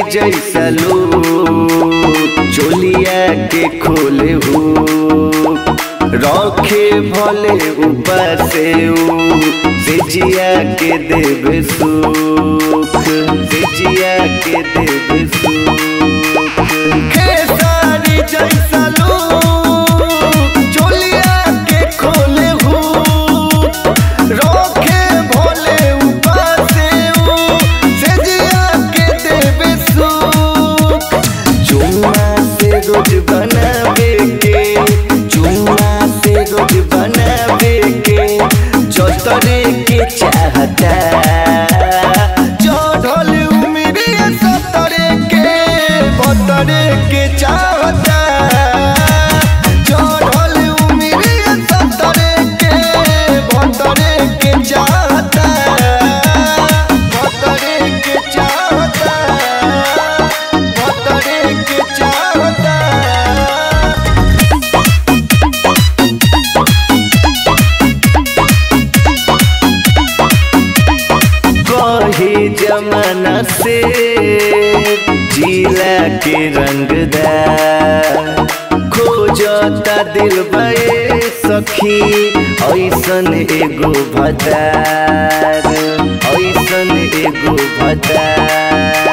जैसा लो चोलिया के खोले हो रखे भले ऊपर से से जिया के देवे सुख से जिया के देवे सुख खेसारी जैसा लो चोलिया के खोले हो रखे भोले ऊपर से से जिया के देवे सुख चुम्मा से रोज बनावे के चुम्मा से रोज बनावे के चौतरे के चाहता चढ़ल उमरी सतरे के बतरे के चाहता चढ़ल उमरी सतरे के बतरे के चाहता बतरे के चाहता बतरे के चाहता कही जमाना से जिला के रंगदार खोजता दिल बे सखी ऐसन एगो भतार ऐसन एगो भतार